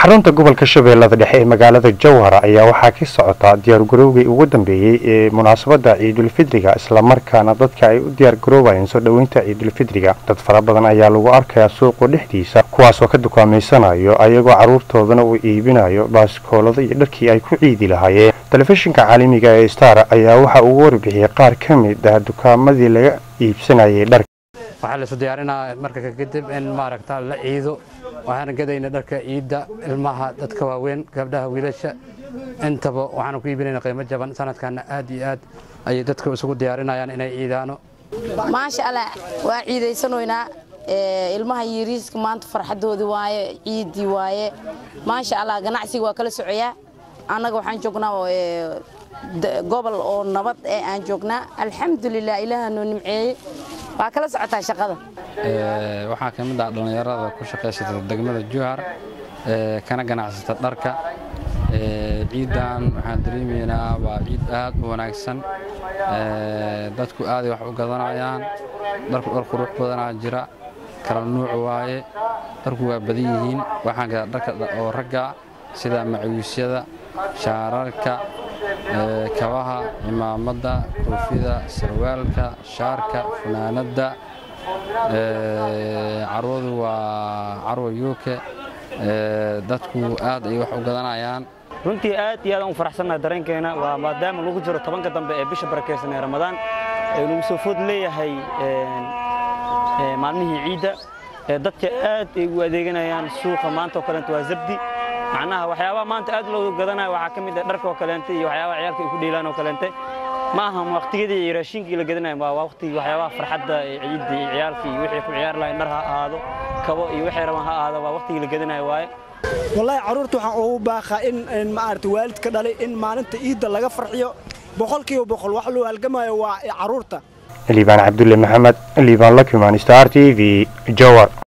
xarunta gobolka shabeellada dhexe ee magaalada jowhara ayaa waxaa ka socota diyaargarowgii ugu dambeeyey ee munaasabadda ciidulfidriga islamarkaana dadka ay u diyaargaroobayeen soo dhoweynta ciidulfidriga dad fara badan ayaa lagu arkayaa suuqa dhexdiisa kuwaasoo ka dukaameysanayo ayagoo carruurtoodana uu iibinayo baaskoolada iyo dharkii ay ku ciidi lahaayeen telefishinka caalamiga ee star ayaa waxa uu warbixiyey qaar ka mid ah dukaamadii laga iibsanayay dharka waxaa laisu diyaarinaa marka kadib in maaragta la ciido waxaana gadayna dharka ciidda ilmaha dadka waaweyn gabdhaha wiilasha intaba waxaana ku iibinayna qiimo jaban sanadkana aad iyo aad ayay dadka isugu diyaarinayaan inay ciidaano maasha allah waa ciidaysanoynaa ilmaha yariiska maanta farxadoodii waaye ciiddii waaye maasha allah ganacsiga waa kala socoyaa annaga waxaan joognaa gobol oo nabad ee aan joognaa alxamdulilah ilaaha noo nimceeyey waa kala socotaa shaqada waxaa ka mid ah dhallinyarada ku shaqaysata degmada juhar kana ganacsata dharka ciiddan waxaan dareemaynaa waa ciid aad u wanaagsan dadku aaday wax u gadanayaan dharku dhar qurux badanaa jira kala nuuc waaye dharku waa badan yihiin waxaan gadaa dharka oo ragga sida macawiisyada shaararka kabaha cimaamadda koofida sarwaalka shaarka funaanadda carwadu waa carwa yuuke dadku aad ay wax u gadanayaan runtii aad iyo aad aan u faraxsannaha dareenkeena waa maadaama lagu jiro tobanka dambe ee bisha barakaysan ee ramadaan ee lagu soo food leeyahay maalmihii ciidda dadka aad ay u adeeganayaan suuqa maanta oo kaleenta waa zabdi macnaha waxyaabaha maanta aad loo gadanaya waxaa ka mid ah dharka oo kaleente iyo waxyaabaha ciyaalka ay ku dheelaan oo kaleente ma aha waqtiyadii iyo raashinkii la gadanaya waa waqtigii waxyaabaha farxadda ee ciidda iyo ciyaalka iyo wixii ku ciyaari lahayn dhar ha ahaado kabo iyo wixii rabaan ha ahaado waa waqtigii la gadanaya waaye wallaahi carruurta waxaan ugu baaqaa in maaragta waalidka dhalay in maalinta ciidda laga farxiyo boqolkiiba boqol wax loo halgamayo waa carruurta liibaan cabdulle maxamed liibaan lakimaan star t v jowar